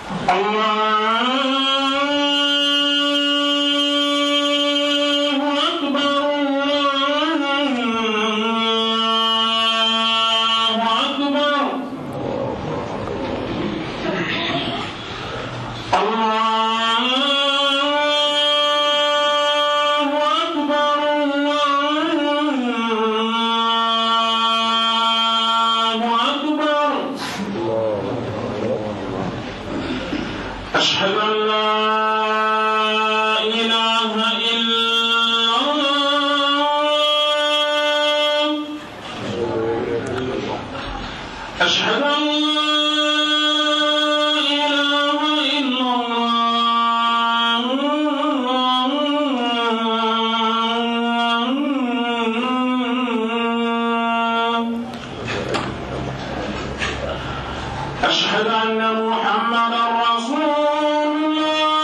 الله أكبر الله أكبر الله أكبر الله أكبر أشهد أن لا إله إلا الله أشهد أن لا إله إلا الله أشهد أن محمدا رسول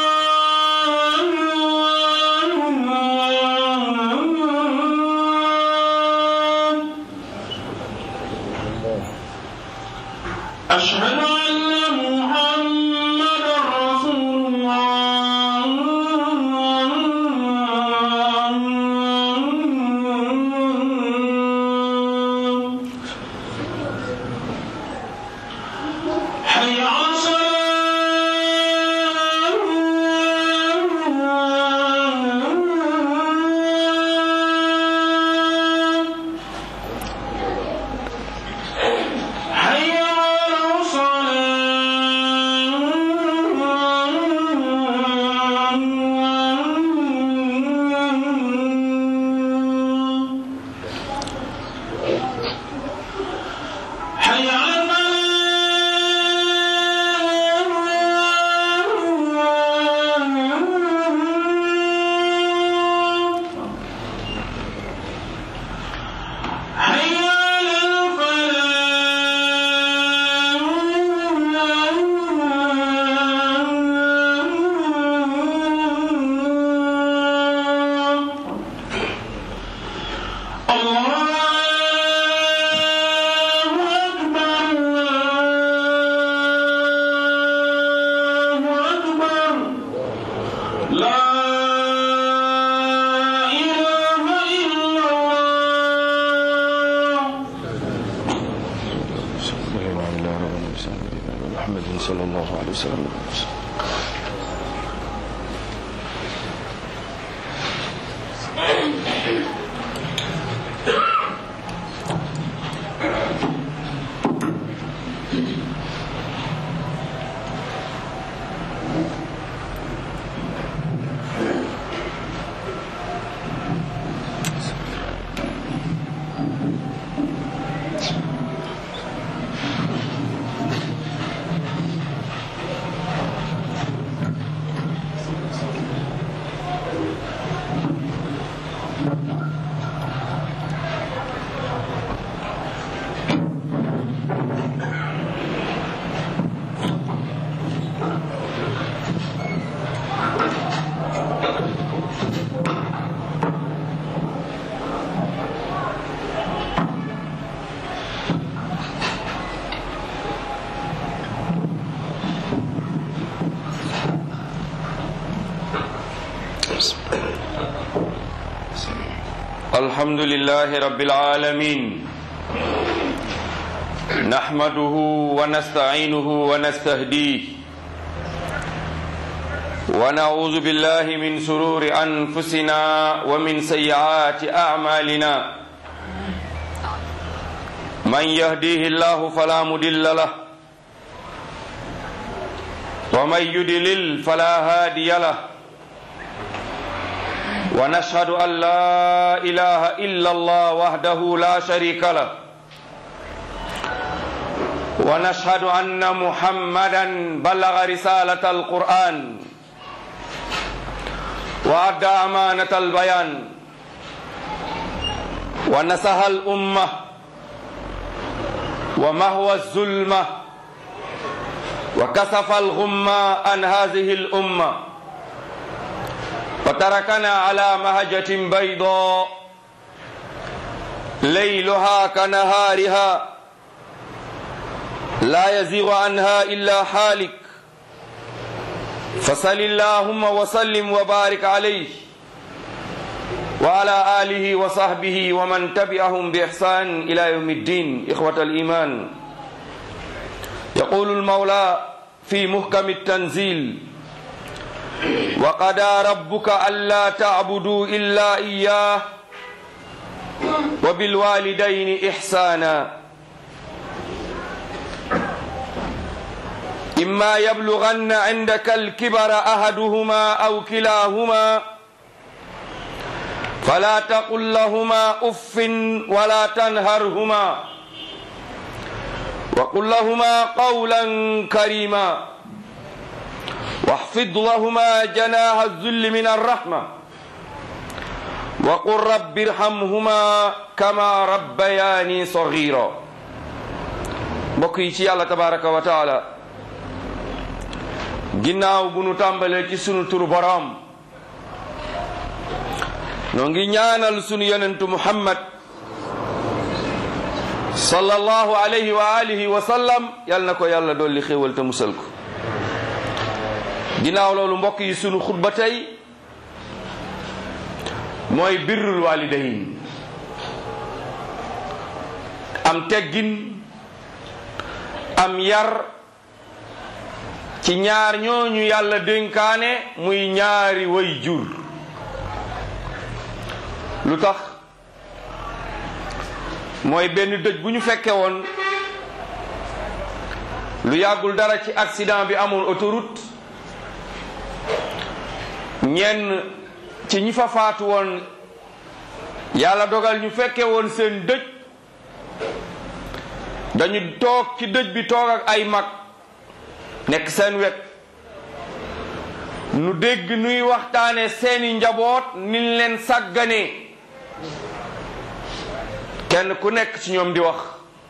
الله أشهد أن محمدا رسول الله حي على الصلاة حي على الصلاة حي على الفلاح حي على الفلاح الله أكبر الله أكبر لا إله إلا الله محمد صلى الله عليه وسلم الحمد لله رب العالمين نحمده ونستعينه ونستهديه ونعوذ بالله من شرور أنفسنا ومن سيئات أعمالنا من يهديه الله فلا مضل له ومن يضلل فلا هادي له ونشهد أن لا إله إلا الله وحده لا شريك له ونشهد أن محمدا بلغ رسالة القرآن وأدى أمانة البيان ونسها الأمة ومهوى الظلمة وكسف الغمة عن هذه الأمة وتركنا على مهجة بيضاء ليلها كنهارها لا يزيغ عنها إلا حالك فصل اللهم وسلم وبارك عليه وعلى آله وصحبه ومن تبعهم بإحسان إلى يوم الدين إخوة الإيمان يقول المولى في محكم التنزيل وقضى ربك ألا تعبدوا إلا إياه وبالوالدين إحسانا إما يبلغن عندك الكبر أحدهما أو كلاهما فلا تقل لهما أف ولا تنهرهما وقل لهما قولا كريما واحفظ لهما جناح الذل من الرحمة وقل رب ارحمهما كما ربياني صغيرا بقي الله تبارك وتعالى ginnaaw bu nu tàmbalee ci sunu turu boroom noo ngi ñaanal sunu yonentu muhammad sallallahu alayhi wa alihi wa sallam yal na ko yàlla dolli xéewal te musal ko ginnaaw loolu mbokk yi sunu xutba tey mooy birrul walidayn am teggin am yar ci ñaar ñooñu yàlla dénkaane muy ñaari way jur lu tax mooy benn dëj bu ñu fekke woon lu yàggul dara ci accident bi amoon autoroute ñenn ci ñi fa faatu woon yàlla dogal ñu fekke woon seen dëj dañu toog ci dëj bi toog ak ay mag nekk seen wet nu dégg nuy waxtaane seeni njaboot niñ leen sàgganee kenn ku nekk ci ñoom di wax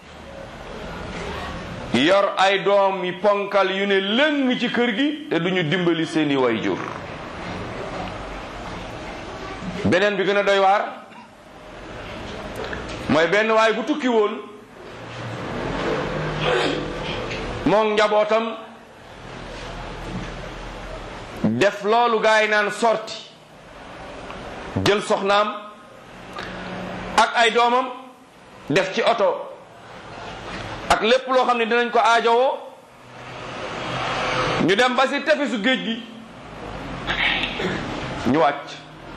yor ay doom yi ponkal yu ne lëng ci kër gi te duñu dimbali seeni wayjur beneen bi gën a doy waar mooy benn waay bu tukki woon moom njabootam def loolu gaay naan sorti jël soxnaam ak ay doomam def ci oto ak lépp loo xam ne dinañ ko aajowoo ñu dem ba si tefesu géej gi ñu wàcc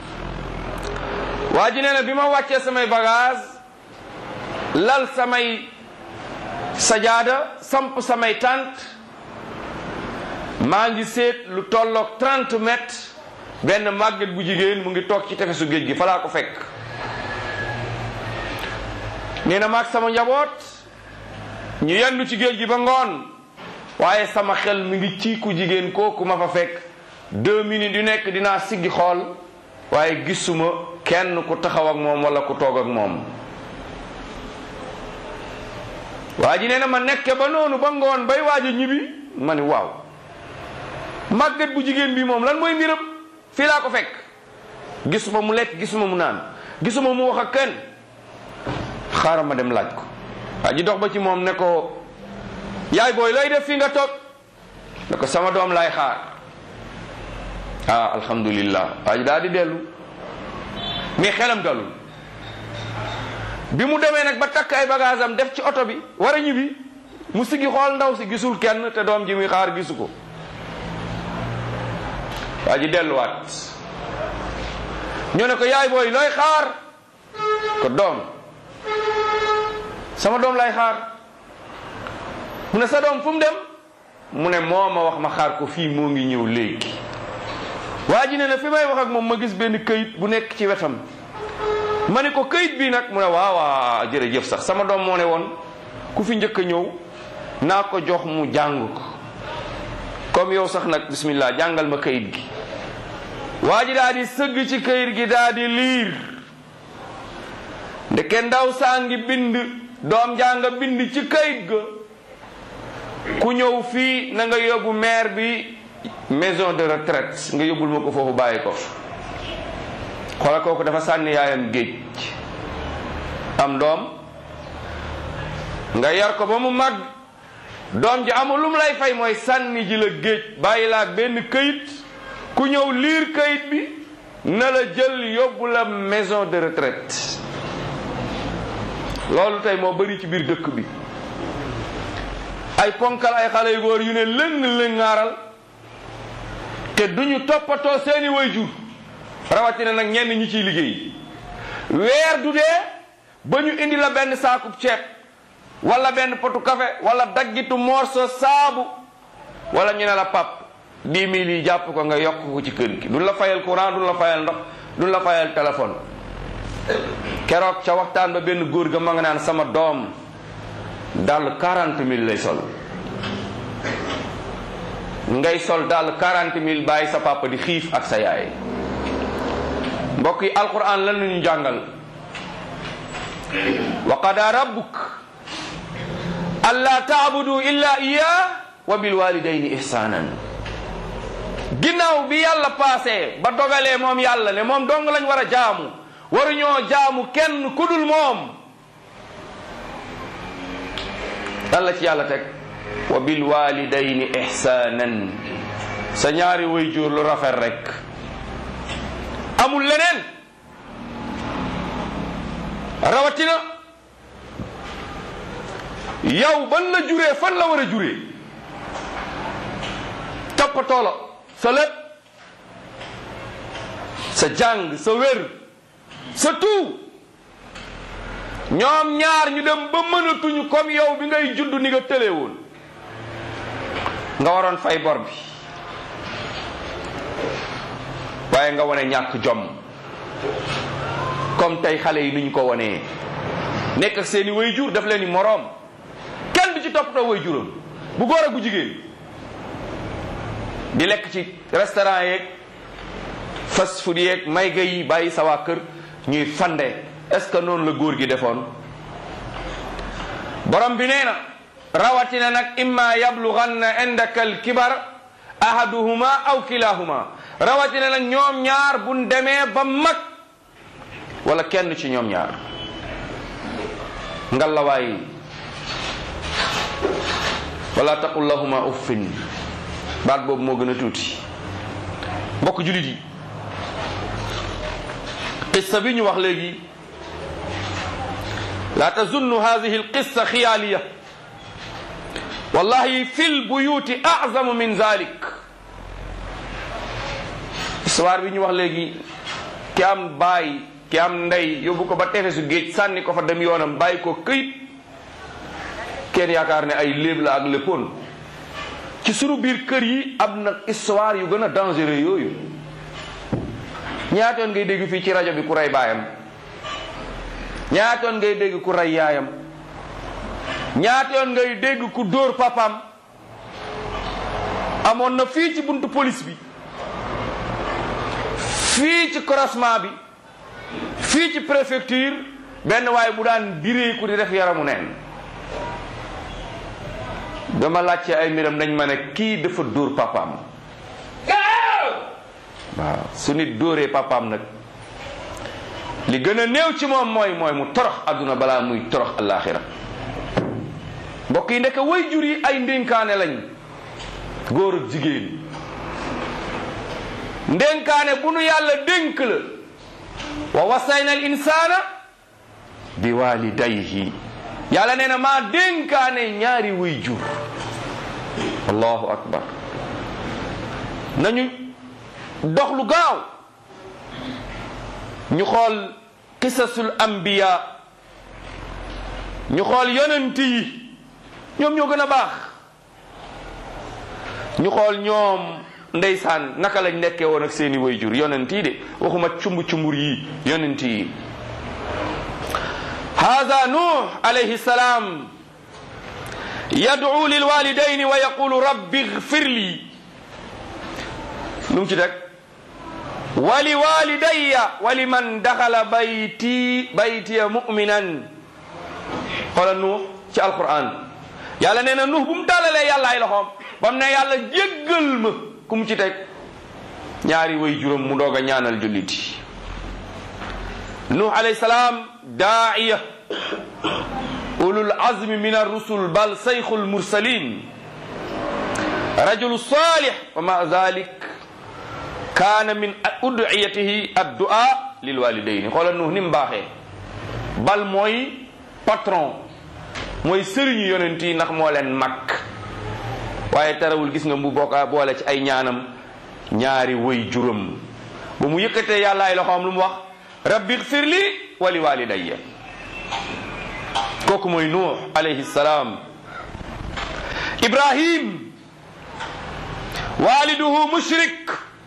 waa ji nee na bi ma wàccee samay bagage lal samay sajaada samp samay tànt maa ngi seet lu tolloog 30 mètres benn màgget bu jigéen mu ngi toog ci tefesu géej gi fa laa ko fekk nee na maag sama njaboot ñu yendu ci géej gi ba ngoon waaye sama xel mi ngi ci ku jigéen kooku ma fa fekk deux minutes yu nekk dinaa siggi xool waaye gisuma kenn ku taxaw ak moom wala ku toog ak moom waa ji nee na ma nekke ba noonu ba ngoon bay waaj a ñibbi ma ni waaw màggat bu jigéen bi moom lan mooy mbiram fii laa ko fekk gisuma mu lekk gisuma mu naan gisuma mu wax ak kenn xaaral ma dem laaj ko waa ji dox ba ci moom ne ko yaay booy looy def fii nga toog ne ko sama doom laay xaar ah alhamdulillah waa ji daal di dellu mais xelam dalul bi mu demee nag ba takk ay bagage am def ci oto bi war a ñibbi mu sigi xool ndaw si gisul kenn te doom ji muy xaar gisu ko waa ji delluwaat ñu ne ko yaay booy looy xaar ko doom sama doom lay xaar mu ne sa doom fu mu dem mu ne moo ma wax ma xaar ko fii moo ngi ñëw léegi waa ji ne na fi may wax ak moom ma gis benn këyit bu nekk ci wetam ma ne ko këyit bi nag mu ne waaw waaw jërëjëf sax sama doom moo ne woon ku fi njëkk a ñëw naa ko jox mu jàng ko comme yow sax nag bismillah jàngal ma këyit gi waa ji daa di sëgg ci këyit gi daa di liir ndeke ndaw saa ngi bind doom jàng bind ci këyit ga ku ñëw fii na nga yóbbu maire bi maison de retraite nga yóbbul ma ko foofu bàyyi ko xoola kooku dafa sànni yaayam géej am doom nga yar ko ba mu mag doom ji amul lu mu lay fay mooy sànni ji la géej bàyyi la ak benn këyit ku ñëw liir këyit bi na la jël yóbbu la maison de retraite loolu tey moo bari ci biir dëkk bi ay ponkal ay xale yu góor yu ne lëng lëngaaral te duñu toppatoo seeni waajur rawatina nag ñenn ñi ciy liggéey weer du dee ba ñu indi la benn saakub ceeb wala benn potu café wala daggitu morso saabu wala ñu ne la pap dix mille yi jàpp ko nga yokk ko ci kër gi duñ la fayal courant duñ la fayal ndox duñ la fayal téléphone keroog ca waxtaan ba benn góor ga ma nga naan sama doom dàll quarante mille lay sol ngay sol dàll quarante mille bàyyi sa papa di xiif ak sa yaay mbokk yi alquran lan la ñu jàngal wa qada rabbuk alla taabudu illa iya wa bil walidayni ihsanan ginnaaw bi yàlla paase ba dogalee moom yàlla ne moom dong lañ war a jaamu waruñoo jaamu kenn ku dul moom lan la ci yàlla teg wa bil walidayni ihsanan sa ñaari waajur lu rafet rek amul leneen rawatina yow ban la juree fan la war a juree toppatoo la sa lépp sa jàng sa wér sa tout ñoom ñaar ñu dem ba mënatuñu comme yow bi ngay judd ni nga tëlee woon nga waroon fay bor bi waaye nga wane ñàkk jom comme tey xale yi ni ñu ko wanee nekk ak seeni way jur daf leen ni moroom kenn du ci toppatoo way juram bu góor ak bu jigéen di lekk ci restaurant yeeg fast food yeeg may ga yi bàyyi sa waa kër ñuy fande est-ce que noonu la góor gi defoon borom bi nee na rawatina nag imma yablughanna indaka alkibar ahaduhuma aw kilahuma rawatina nag ñoom ñaar buñ demee ba mag wala kenn ci ñoom ñaar ngallawaay wala taqul lahuma uffin baat boobu moo gën a tuuti mbokk julit yi qissa bi ñu wax léegi la tazunnu hadihi alqissa xiyaaliya wallahi fi lbuyuti azamu min zalik histoire bi ñu wax léegi ki am baay ki am ndey yóbbu ko ba tefesu géej sànni ko fa dem yoonam bàyyi ko këyit kenn yaakaar ne ay léeb la ak léppoon ci sunu biir kër yi am na histoire yu gën a dangereux yooyu ñaatoon ngay dégg fii ci rajo bi ku rey baayam ñaatoon ngay dégg ku rey yaayam ñaatoon ngay dégg ku dóor papaam amoon na fii ci buntu police bi fii ci croisement bi fii ci préfecture benn waaye bu daan diree ku di def yaramu neen dama laajte ay mbiram nañ ma ne kii dafa dóor papaam waaw su nit dóoree papaam nag li gën a néew ci moom mooy mooy mu torox adduna balaa muy torox alaxira mbokk yi ndeke way jur yi ay ndénkaane lañ góor ak jigéen ndénkaane bu nu yàlla dénk la wa wasayna al insana bi walidayhi yàlla nee na maa dénkaane ñaari way jur allahu akbar nañu dox lu gaaw ñu xool qisasul anbiya ñu xool yonent yi ñoom ñoo gën a baax ñu xool ñoom ndeysaan naka lañ nekkee woon ak seeni way jur yonent yi de waxuma cumb cumbur yi yonent yi هذا نوح عليه السلام يدعو للوالدين ويقول رب اغفر لي نمشي دك ولوالدي ولمن دخل بيتي بيتي مؤمنا قال نوح في القرآن yàlla nee na nuux bu mu tàllalee yàlla ay loxoom ba mu ne yàlla jéggal ma ku mu ci teg ñaari way juróom mu doog a ñaanal julliti nuux alayhi salaam daaiya ulul azmi min arrusul bal sayxul mursalin rajulu salih wa ma dalik kaana min udiyatihi addua lil walidayni xoolal nuux ni mu baaxee bal mooy patron mooy sëriñu yonent yi ndax moo leen mag waaye terewul gis nga mu bokka boole ci ay ñaanam ñaari way juróom ba mu yëkkatee yàlla ay loxoom lu mu wax rabbi xfir li wali walidayya kooku mooy nuux alayhi salaam ibrahim waliduhu mushrik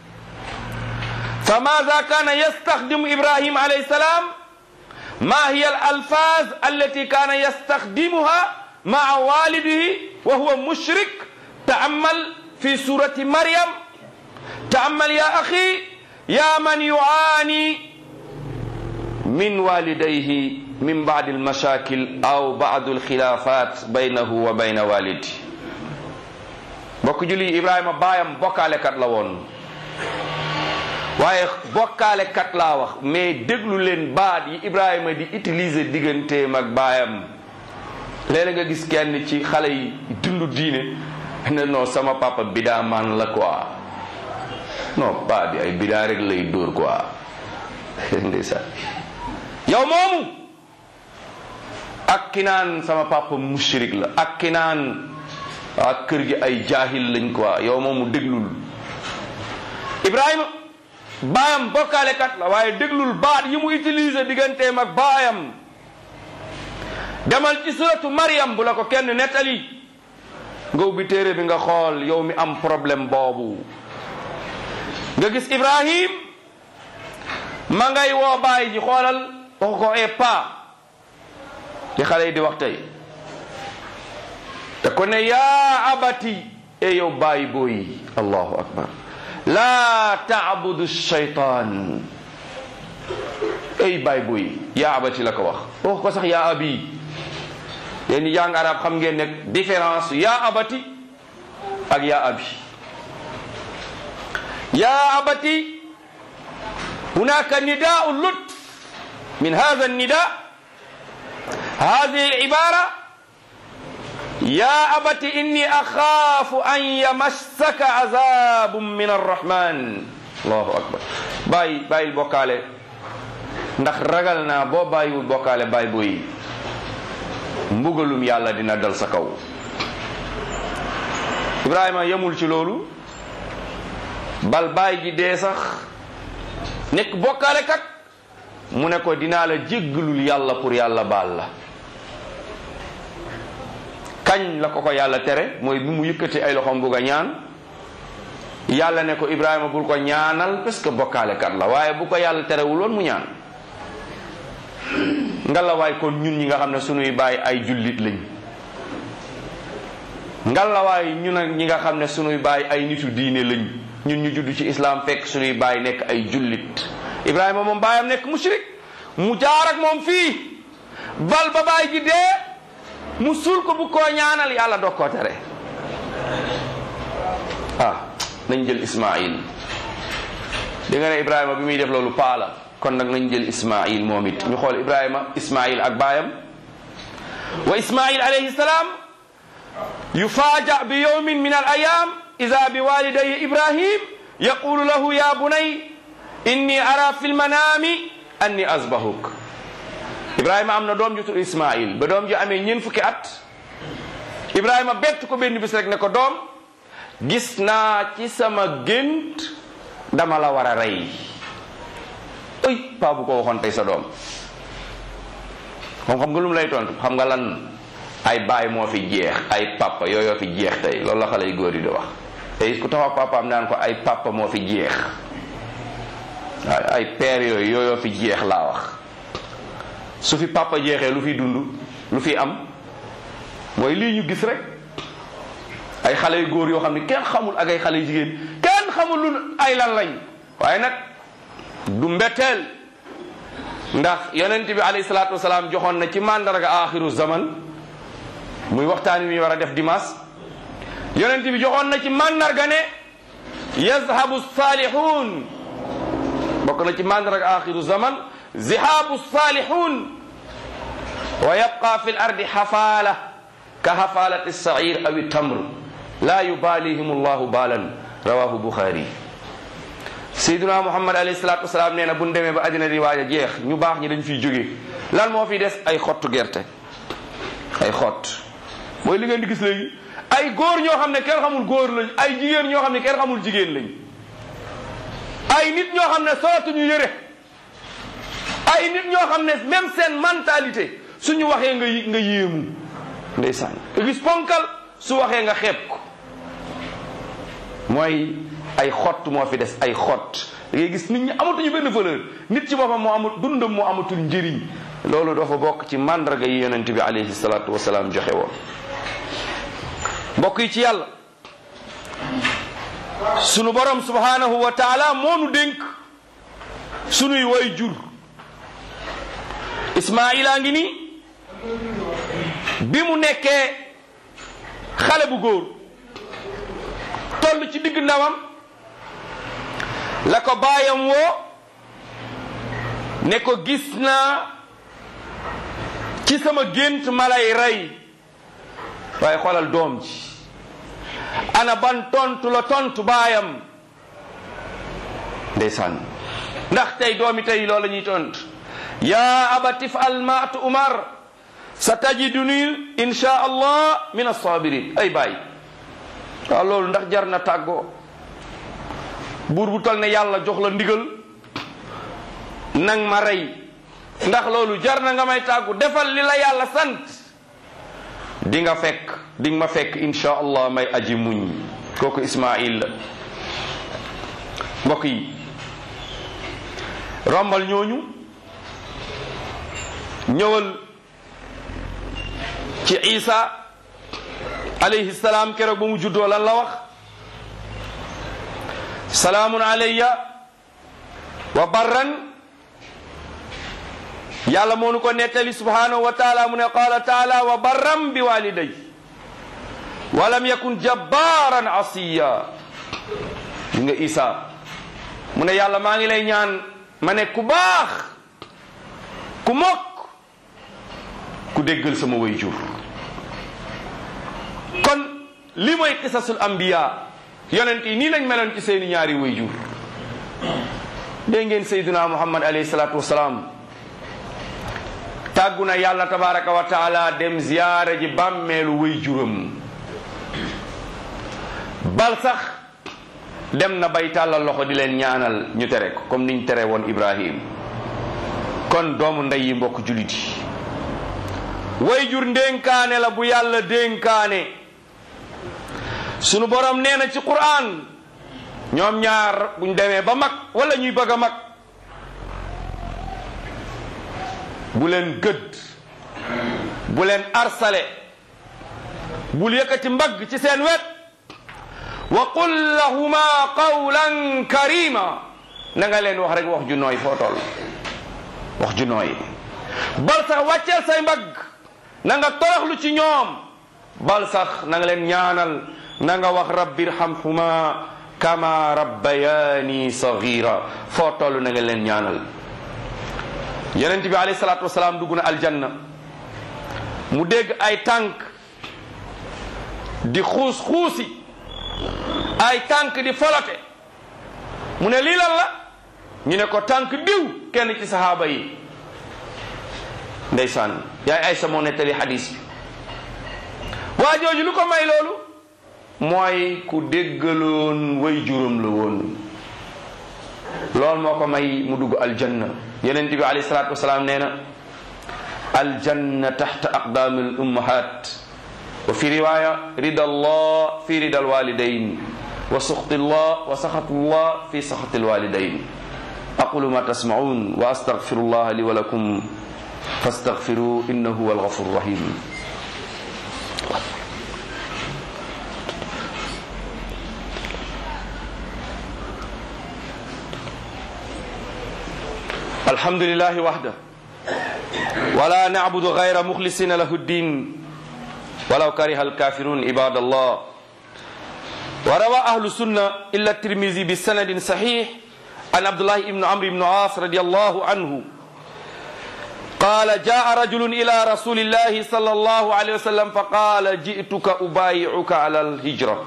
فماذا كان يستخدم إبراهيم عليه السلام ما هي الألفاظ التي كان يستخدمها مع والده وهو مشرك تأمل في سورة مريم تأمل يا أخي يا من يعاني من والديه من بعد المشاكل أو بعض الخلافات بينه وبين والده بوك جولي إبراهيم بايام بوكالي كات لا وون waaye bokkaale kat laa wax mais déglu leen baat yi Ibrahima di utiliser digganteem ak baayam léeg nga gis kenn ci xale yi dundu diine ne non sama papa bidaa man la quoi non paa bi ay bidaa rek lay dóor quoi ndeysaan yow moomu ak ki naan sama papa mushrik la ak ki naan waa kër gi ay jaahil lañ quoi yow moomu déglul Ibrahima baayam bokkaalekat la waaye déglul baat yi mu utiliser digganteem ak baayam demal ci suratu Maryam bu la ko kenn nettali nga ubbi téere bi nga xool yow mi am problème boobu nga gis Ibrahim ma ngay woo baay ji xoolal waxu ko e pa li xale yi di wax tey te ko ne yaa abati e yow baay booyi allahu akbar laa taabudu shaytaan ay baay boy yaa abati la ko wax wax ko sax yaa abi yéen ñi jàng arab xam ngeen ne différence yaa abati ak yaa abi yaa abati hunaka nidaau lut min hada nida hadihi alibara يا أبت إني أخاف أن يمسك عذاب من الرحمن الله أكبر باي باي البوكالة ndax ragal naa boo bàyyiwul bokkaale baay boy mbugalum yàlla dina dal sa kaw Ibrahima yemul ci loolu bal baay ji dee sax nekk bokkaale kat mu ne ko dinaa la jéggalul yàlla pour yàlla baal la kañ la ko ko yàlla tere mooy bi mu yëkkati ay loxoom bugg a ñaan yàlla ne ko Ibrahima bul ko ñaanal parce que bokkaale kat la waaye bu ko yàlla terewuloon mu ñaan ngalawaay kon ñun ñi nga xam ne sunuy baay ay jullit lañ ngalawaay ñun ak ñi nga xam ne sunuy baay ay nitu diine lañ ñun ñu judd ci islam fekk sunuy baay nekk ay jullit Ibrahima moom baayam nekk mushrik mu jaar ak moom fii bal ba baay ji dee mu suul ko bu koo ñaanal yàlla dog koo tere ah nañ jël Ismaïl di nga ne Ibrahima bi muy def loolu paala kon nag nañ jël Ismaïl moom it ñu xool Ibrahima Ismaïl ak baayam wa Ismaïl alayhi salaam yufaaja bi yawmin min al ayam ida bi walidayhi Ibrahim yaqulu lahu ya bunay inni ara fi lmanami anni azbahuk Ibrahima am na doom ju tudd Ismaïl ba doom ji amee ñeent fukki at Ibrahima bett ko benn bis rek ne ko doom gis naa ci sama gént dama la war a rey ay paa bu ko waxoon tey sa doom moom xam nga lu mu lay tontu xam nga lan ay baay moo fi jeex ay papa yooyoo fi jeex tey loolu la xale yu góor yi di wax tey ku taxaw papaam naan ko ay papa moo fi jeex waaw ay père yooyu yooyoo fi jeex laa wax su fi papa jeexee lu fi dund lu fi am mooy lii ñu gis rek ay xale yu góor yoo xam ne kenn xamul ak ay xale yu jigéen kenn xamul lu ay lan lañ waaye nag du mbetteel ndax yonent bi alayhi salaatu wasalaam joxoon na ci mandarga axiru zaman muy waxtaan wi ñu war a def dimanche yonent bi joxoon na ci mandarga ne yazhabu salihun bokk na ci mandarga axiru zaman zihaabu salihun wa yabqa fi l ardi xafaala ka xafaalati sair aw tamr la yubalihim allahu baalan rawahu buxaari sayduna muhammad alayhi salatu wasalaam nee na buñ demee ba àddina di waaj a jeex ñu baax ñi dañ fiy jóge lan moo fi des ay xottu gerte ay xott mooy li ngeen di gis léegi ay góor ñoo xam ne kenn xamul góor lañ ay jigéen ñoo xam ne kenn xamul jigéen lañ ay nit ñoo xam ne solatuñu yëre ay nit ñoo xam ne même seen mentalité suñu waxee nga nga yéemu ndeysaan nga gis ponkal su waxee nga xeeb ko mooy ay xott moo fi des ay xott da ngay gis nit ñi amatuñu benn valeur nit ci boppam moo amul dundam moo amatul njëriñ loolu dafa bokk ci mandarga yi yonent bi alayhi salaatu wasalaam joxe woon mbokk yi ci yàlla sunu borom subhanahu wa taala moo nu dénk sunuy way jur ismaila ngi ni bi mu nekkee xale bu góor toll ci digg ndawam la ko baayam woo ne ko gis naa ci sama gént ma lay rey waaye xoolal doom ji ana ban tontu la tontu baayam ndeysaan ndax tey doomi tey loolu la ñuy tontu ya abati fal ma tu umar sa tajiduni insha allah min assabirin ay baay waaw loolu ndax jar na tàggoo buur bu tol ne yàlla jox la ndigal nang ma rey ndax loolu jar na nga may tàggu defal li la yàlla sant di nga fekk di nga ma fekk insha allah may aji muñ kooku ismail la mbokk yi rombal ñooñu ñëwal ci isa alayhi salaam keroog ba mu juddoo lan la wax salaamun alayya wa barran yàlla moo nu ko nettali subhanahu wa taala mu ne qaala taala wa barram bi waliday walam yakun jabbaran asiya gis nga isa mu ne yàlla maa ngi lay ñaan ma ne ku baax ku mokk ku déggal sama way jur kon li mooy qisasul anbiya yonent yi nii lañ meloon ci seeni ñaari way jur dégg ngeen sayduna muhammad alayhi salatu wasalaam tàggu na yàlla tabaraka wa taala dem ziyaara ji bàmmeelu way juram bal sax dem na bay tàllal loxo di leen ñaanal ñu tere ko comme niñ tere woon ibrahim kon doomu ndey yi mbokk julit yi way jur ndénkaane la bu yàlla dénkaane sunu borom nee na ci qur'an ñoom ñaar buñ demee ba mag wala ñuy bëgg a mag bu leen gëdd bu leen arsale bul yëkkati mbagg ci seen wet wa qul lahuma qawlan karima na nga leen wax rek wax ju nooy foo toll wax ju nooy bal sax wàcceel say mbagg na nga toroxlu ci ñoom bal sax na nga leen ñaanal na nga wax rabbi irhamhuma kama rabbayani sagira foo toll na nga leen ñaanal yonent bi alayhi salaatu wasalaam dugg na aljanna mu dégg ay tànk di xuus xuusi ay tànk di folote mu ne lii lan la ñu ne ko tànk diw kenn ci sahaaba yi ndeysaan yaay Aysa moo nettali xadis bi waa jooju lu ko may loolu mooy ku déggaloon way juróom la woon loolu moo ko may mu dugg aljanna yonent bi alayhi salaatu wasalaam nee na aljanna taxta aqdaami al ummahat wa fi riwaya rida allah fi rida alwalidain wa suxti allah wa saxatu allah fi saxati alwalidain aqulu ma tasmaun wa astaghfiru allah li wa lakum fastaghfiru innahu huwa alghafur rahim الحمد لله وحده ولا نعبد غير مخلصين له الدين ولو كره الكافرون عباد الله وروى أهل السنة إلا الترمذي بسند صحيح عن عبد الله بن عمرو بن عاص رضي الله عنه قال جاء رجل إلى رسول الله صلى الله عليه وسلم فقال جئتك أبايعك على الهجرة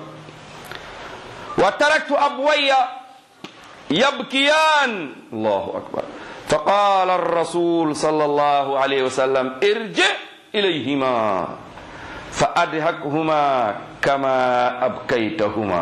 وتركت أبوي يبكيان الله أكبر فقال الرسول صلى الله عليه وسلم ارجع إليهما فأدهكهما كما أبكيتهما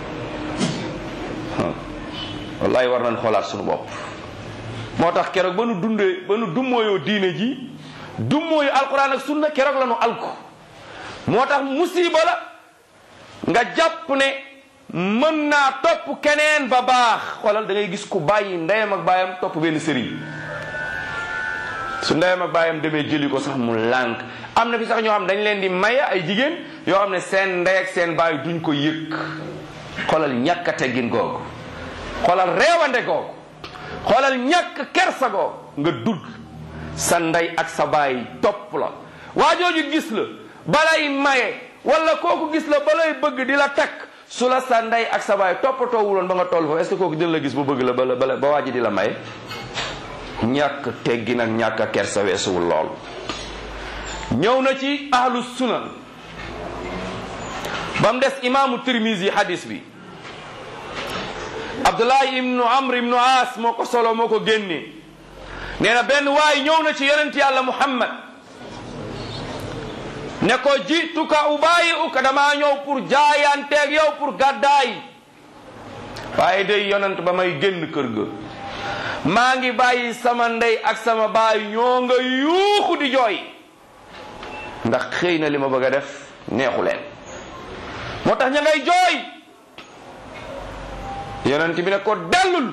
والله ورنا نخلص سنو بوب moo tax keroog ba nu dundee ba nu dummooyoo diine ji dummooyu alquran ak sunna keroog la nu alku moo tax musiba la nga jàpp ne mën naa topp keneen ba baax xoolal da ngay gis ku bàyyi ndeyam ak baayam topp benn sëriñ su ndeyam ak baayam demee jëli ko sax mu lànk am na fi sax ñoo xam dañ leen di maye ay jigéen yoo xam ne seen ndey ak seen baay duñ ko yëg xoolal ñàkk a teggin googu xoolal reewande googu xoolal ñàkk kersa googu nga dugg sa ndey ak sa baay topp la waa jooju gis la balay maye wala kooku gis la balay bëgg di la takk su la sa ndey ak sa baay toppatoo wuloon ba nga toll foofu est-ce que kooku dina la gis bu bëgg la bala bala ba waa ji di la maye ñàkk teggi nag ñàkk kersa weesuwul lool ñëw na ci ahlu sunan ba mu des imaamu tirmisi hadis bi abdullahi ibnu amr ibnu as moo ko solo moo ko génne nee na benn waay ñëw na ci yonent yàlla muhammad ne ko jituka ubaayi uka damaa ñëw pour jaayanteeg yow pour gàddaay waaye day yonent ba may génn kër ga maa ngi bàyyi sama ndey ak sama baay ñoo nga yuuxu di jooy ndax xëy na li ma bëgg a def neexu leen moo tax ña ngay jooy yonent bi ne ko dellul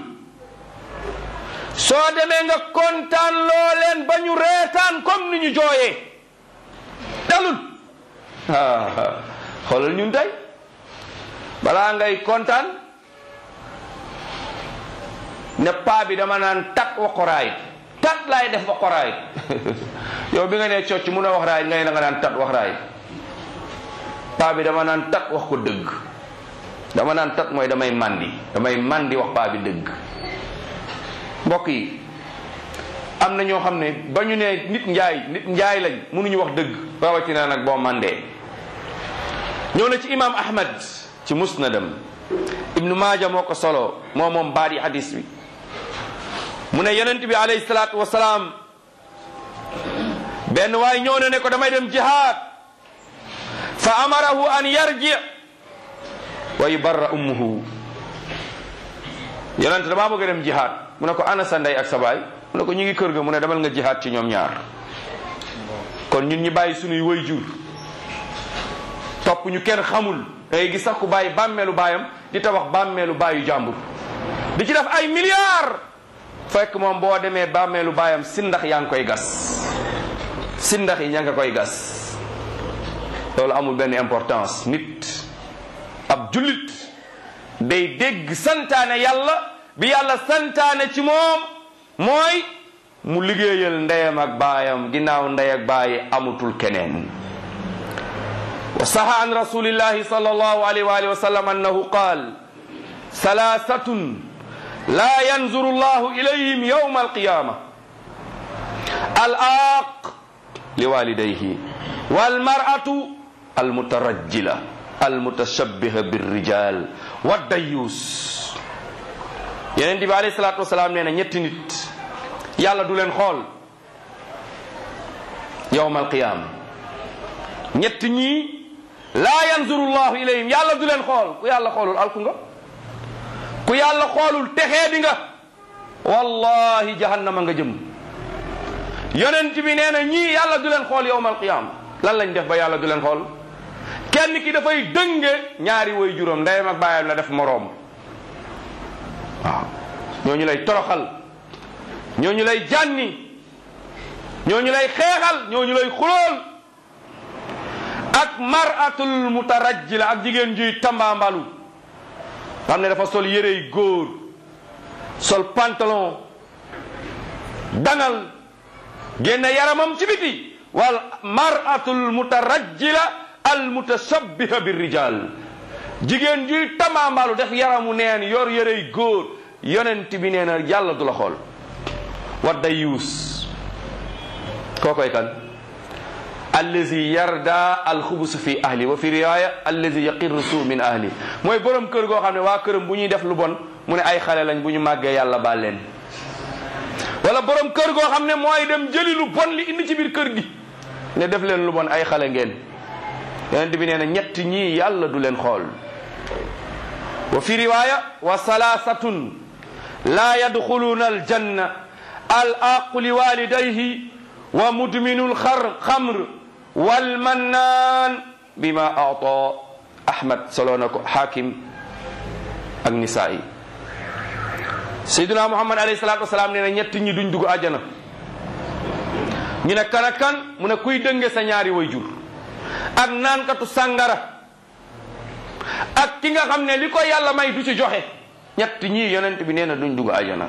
soo demee nga kontaan loo leen ba ñu reetaan comme ni ñu jooyee dellul ah xoolal ñun tey balaa ngay kontaan ne paa bi dama naan tat wax ko raayit tat laay def wax ko raayit yow bi nga nee cocc mun a wax raayit nga ne da nga naan tat wax raayit paa bi dama naan tat wax ko dëgg dama naan tat mooy damay màndi damay màndi wax paa bi dëgg mbokk yi am na ñoo xam ne ba ñu ne nit njaay nit njaay lañ mënuñu wax dëgg rawatina nag boo màndee ñëw na ci imam ahmad ci musnadam ibnu maaja moo ko solo moo moom baadi hadis bi mu ne yonent bi alayhi salaatu wasalaam benn waay ñëw na ne ko damay dem jihaad fa amarahu an yarji wa yubarra ummuhu yonent damaa bëgg a dem jihaad mu ne ko ana sa ndey ak sa baay mu ne ko ñu ngi kër ga mu ne demal nga jihaad ci ñoom ñaar kon ñun ñi bàyyi sunuy way jur topp ñu kenn xamul da ngay gis sax ku bàyyi bàmmeelu baayam di tabax bàmmeelu baayu jàmbur di ci def ay milliards fekk moom boo demee bàmmeelu baayam si ndax yaa ngi koy gas si ndax yi ña nga koy gas loolu amul benn importance nit ab jullit day dégg santaane yàlla bi yàlla santaane ci moom mooy mu liggéeyal ndeyam ak baayam ginnaaw ndey ak baayi amutul keneen wa saha an rasulillahi sal allahu alayhi wa alihi wa sallam annahu qaal salaasatun la yanzuru allahu ilayhim yawma alqiyama al aaq liwalidayhi walmar'atu almutarajjila almutashabbiha birrijal waddayus yeneen bi alayhi salaatu wasalaam nee na ñetti nit yàlla du leen xool yawma alqiyama ñett ñii laa yanzuru llahu ilayhim yàlla du leen xool ku yàlla xoolul alku nga ku yàlla xoolul texee di nga wallahi jahannama nga jëm yonent bi nee na ñii yàlla du leen xool yawma alqiyama lan lañ def ba yàlla du leen xool kenn ki dafay dënge ñaari way juróom ndeyam ak baayam la def moroom waaw ñooñu lay toroxal ñooñu lay jànni ñooñu lay xeexal ñooñu lay xulool ak maratul mutarajjila ak jigéen juy tambaambalu xam ne dafa sol yërey góor sol pantalon dangal génne yaramam ci biti wal maratul mutarajjila al mutashabbiha bir rijal jigéen juy tambaambalu def yaramu neen yor yërey góor yonent bi nee na yàlla du la xool wadda yuus kookoy kan allazi yarda alxubus fi ahli wa fi riwaya allazi yaqirru suu min ahli mooy borom kër goo xam ne waa këram bu ñuy def lu bon mu ne ay xale lañ bu ñu màggee yàlla baal leen wala borom kër goo xam ne mooy dem jëli lu bon li indi ci biir kër gi ne def leen lu bon ay xale ngeen yonent bi nee na ñett ñii yàlla du leen xool wa fi riwaya wa salaasatun laa yadxuluuna aljanna al aqu li walidayhi wa mudminu lxar xamr walmannaan bima ata ahmad soloo na ko xaakim ak nisaa'i sayduna muhammad alayhi salatu wasalaam nee na ñett ñi duñ dugg àjjana ñu ne kan ak kan mu ne kuy dënge sa ñaari way jur ak naankatu sàngara ak ki nga xam ne li ko yàlla may du ci joxe ñett ñii yonent bi nee na duñ dugg àjjana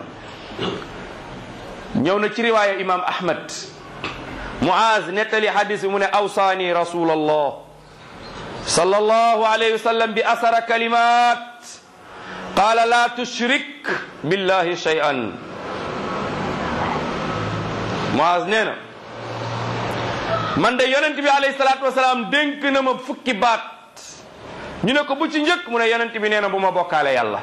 ñëw na ci riwaaya imam ahmad muaz nettali hadis bi mu ne awsaani rasul allah sallallahu alayhi wa sallam bi asara kalimat qala la tushrik billahi shay'an muaz nee na man de yonent bi alayhi salatu wasalaam dénk na ma fukki baat ñu ne ko bu ci njëkk mu ne yonent bi nee na bu ma bokkaale yàlla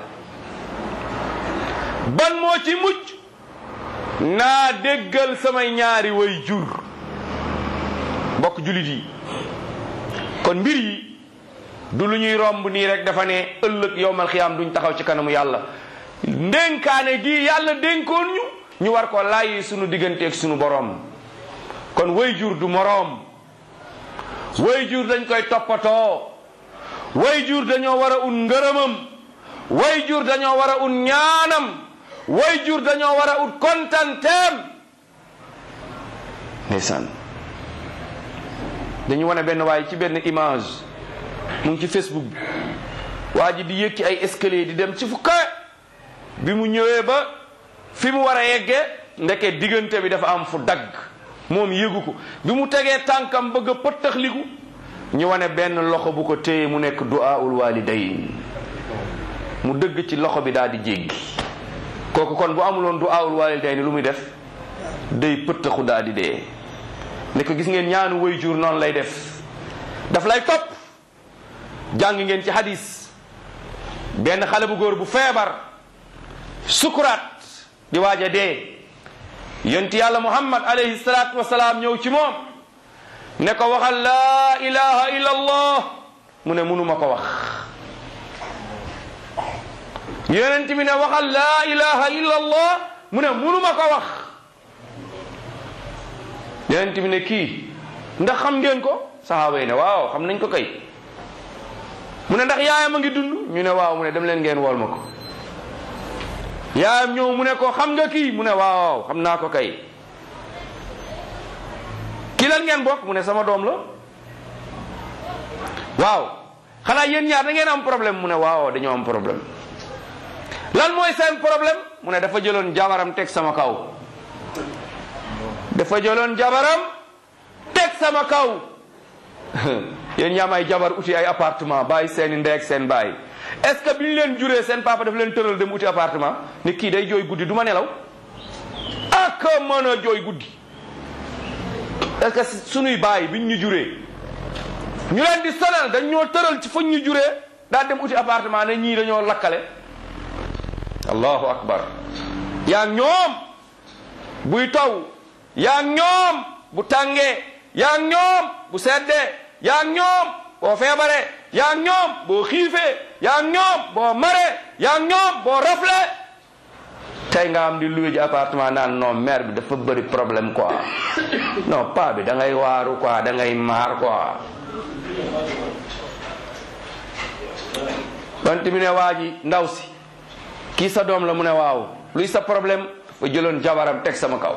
ban moo ci mucc naa déggal samay ñaari way jur mbokk julit yi kon mbir yi du lu ñuy romb nii rek dafa ne ëllëg yowmal xiyaam duñ taxaw ci kanamu yàlla ndénkaane gi yàlla dénkoon ñu ñu war ko laayi sunu digganteeg sunu boroom kon way jur du moroom way jur dañ koy toppatoo way jur dañoo war a un ngërëmam way jur dañoo war a un ñaanam way jur dañoo war a ut kontanteem ndeysaan dañu wane benn waaye ci benn image mu ngi ci facebook bi waa ji di yëg ci ay escalier di dem ci fu kawe bi mu ñëwee ba fi mu war a yeggee ndeke diggante bi dafa am fu dagg moom yëgu ko bi mu tegee tànkam bëgg a pëttaxliku ñu wane benn loxo bu ko téye mu nekk du'aul walidayn mu dëgg ci loxo bi daal di jéggi kooku kon bu amuloon du'aul walidayn lu muy def day pëttaxu daal di dee ne ko gis ngeen ñaanu way jur noonu lay def daf lay topp jàng ngeen ci hadis benn xale bu góor bu feebar sukuraat di waaj a dee yonti yàlla muhammad alayhi salaatu wasalaam ñëw ci moom ne ko waxal laa ilaha illa allah mu ne munuma ko wax yonent bi ne waxal laa ilaha illa allah mu ne munuma ko wax yonent bi ne kii ndax xam ngeen ko sahaaba yi ne waaw xam nañ ko kay mu ne ndax yaayam a ngi dund ñu ne waaw mu ne dem leen ngeen wool ma ko yaayam ñëw mu ne ko xam nga kii mu ne waaw xam naa ko kay ki lan ngeen bokk mu ne sama doom la waaw xanaa yéen ñaar da ngeen am problème mu ne waaw dañoo am problème lan mooy seen problème mu ne dafa jëloon jabaram teg sama kaw dafa jëloon jabaram teg sama kaw yéen ñaam ay jabar uti ay appartement bàyyi seeni ndey ak seen bàyyi est ce que bi ñu leen juree seen papa daf leen tëral dem uti appartement ni kii day jooy guddi du ma nelaw ak mën a jooy guddi est ce que sunuy bàyyi biñ ñu juree ñu leen di sonal dañ ñoo tëral ci fañ ñu juree daa dem uti appartement ne ñii dañoo lakkale allahu akbar yaa ñoom buy taw yaa ñoom bu tàngee yaa ñoom bu seddee yaa ñoom boo feebaree yaa ñoom boo xiifee yaa ñoom boo maree yaa ñoom boo rafle tey nga am di loué ji appartement naan non maire bi dafa bëri problème quoi non pas bi da ngay waaru quoi da ngay maar quoi bant mi ne waa ji ndaw si kii sa doom la mu ne waaw luy sa problème fa jëloon jabaram teg sama kaw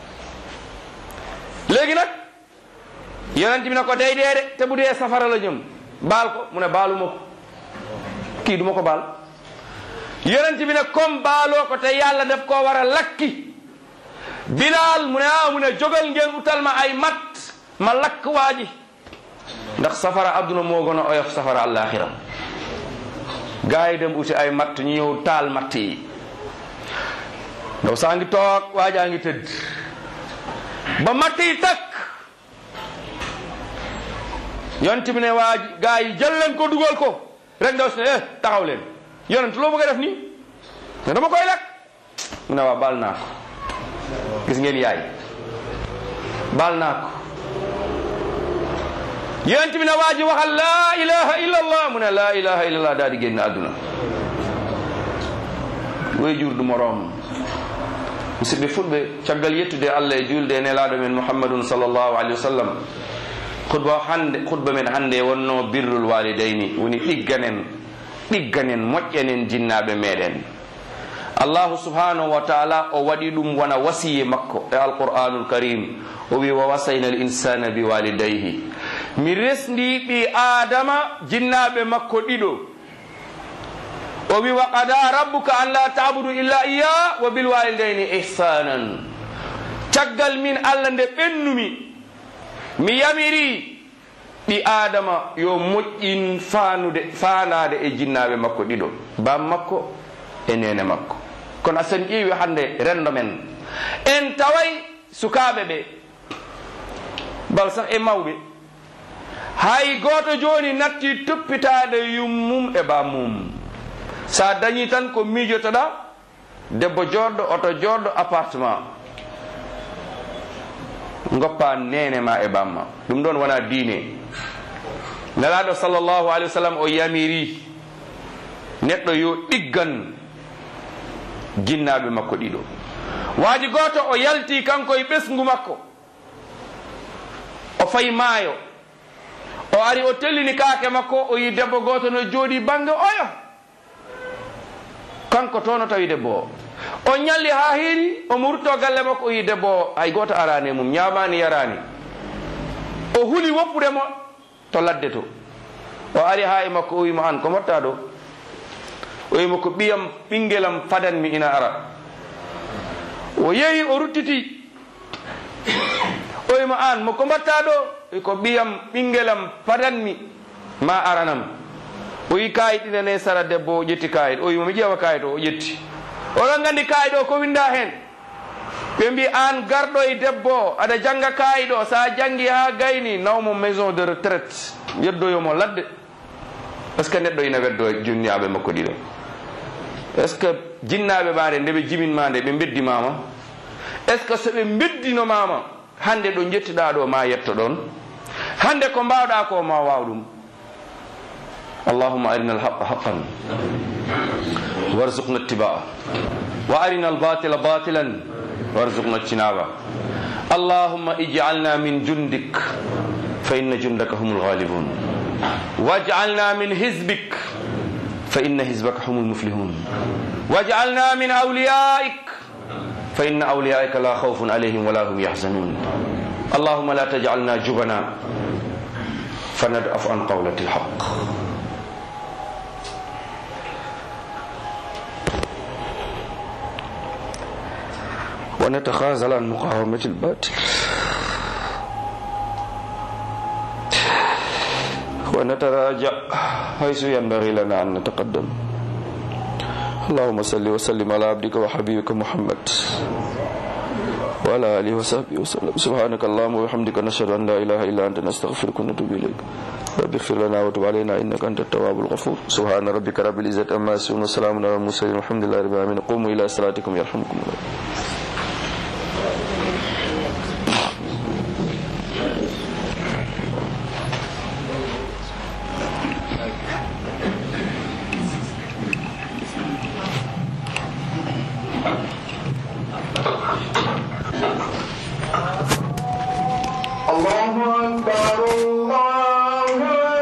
léegi nag yonent bi ne ko day dee de te bu dee safara la jëm baal ko mu ne baalu ma ko kii du ma ko baal yonent bi ne comme baaloo ko te yàlla daf koo war a lakki bilaal mu ne ah mu ne jógal ngeen utal ma ay mat ma lakk waa ji ndax safara adduna moo gën a oyof safara àllaaxira gaa yi dem uti ay matt ñu ñëw taal matt yi ndaw saa ngi toog waajaa ngi tëdd ba matt yi takk yonent bi ne waa gaa yi jël leen ko dugal ko rek ndaw si ne eh taxaw leen yonent loo bëgg a def nii ne dama koy lakk mu ne waa baal naa ko gis ngeen yaay baal naa ko yonent bi ne waa ji waxal laa ilaha illa allah mu ne laa ilaha illa allah daal di génn àdduna way jur du moroom musidɓe fulɓe caggal yettude allah e julde e nelaɗo men mouhammadun sallllahu alayhi wa sallam khutba hande khutba men hannde wonno birrul walidayni woni ɗigganen ɗigganen moƴƴanen jinnaɓe meɗen allahu subhanahu wa taala o waɗi ɗum wona wasiye makko e alqur'anul karim o wi wa wasayna al insana bi walidayhi mi resndi ɓi adama jinnaɓe makko ɗiɗo o wi wa qada rabbuka an la tabudu illa iya wa bil walidayni ihsanan caggal min allah nde ɓennumi mi yamiri ɗi adama yo moƴƴin fanude fanade e jinnaɓe makko ɗiɗo bam makko e nene makko kono asen ƴeewi hande rendo men en taway sukaɓe ɓe bal sah e mawɓe hay goto joni natti toppitade yummum e bammum sa dañi tan ko miijotoɗa debbo joɗɗo oto joɗɗo appartement goppa nene ma e bamma ɗum ɗon wona diine nelaɗo sallllahu alih wa sallam o yamiri neɗɗo yo ɗiggan jinnaɓe makko ɗiɗo waaji goto o yalti kanko e ɓesgu makko o fayi maayo o ari o tellini kaake makko o yi debbo goto no jooɗi bangge oyo kanko to no tawi debbo o o ñalli ha heeri omo wurto galle makko o yi debbo o hay goto arani mum ñamani yarani o huuli woppudemo to ladde to o ari ha e makko o wimo an ko motta ɗo o wimo ko ɓiyam ɓinguelam fadanmi ina ara o yeehi o ruttiti o wimo an mo ko mbatta ɗo ko ɓiyam ɓinguelam fadanmi ma aranam o yi kayit ɗinane sara debbo o ƴetti kayit o wimo mi ƴeewa kayit o o ƴetti oɗon gandi kayit o ko winda hen ɓe mbi an garɗo e debbo aɗa jangga kayit o sa janggi ha gayni nawmo maison de retraite yeddoyomo ladde est ce que neɗɗo ina weddo jinnaɓe makko ɗiɗo est ce que jinnaɓe maɗe nde ɓe jiminma nde ɓe beddimama est ce que soɓe beddinomama hande ɗo jettiɗa ɗo ma yetto ɗon hande ko mbawɗa ko ma waw ɗum اللهم أرنا الحق حقا وارزقنا اتباعه وأرنا الباطل باطلا وارزقنا اجتنابه اللهم اجعلنا من جندك فإن جندك هم الغالبون واجعلنا من حزبك فإن حزبك هم المفلحون واجعلنا من أوليائك فإن أوليائك لا خوف عليهم ولا هم يحزنون اللهم لا تجعلنا جبنا فندأف عن قولة الحق ونتخاذل عن مقاومة الباطل ونتراجع حيث ينبغي لنا أن نتقدم اللهم صل وسلم على عبدك وحبيبك محمد وعلى آله وصحبه وسلم سبحانك اللهم وبحمدك نشهد أن لا إله إلا أنت نستغفرك ونتوب إليك رب اغفر لنا وتب علينا إنك أنت التواب الغفور سبحان ربك رب العزة عما يصفون وسلام على المرسلين والحمد لله رب العالمين قوموا إلى صلاتكم يرحمكم الله الله أكبر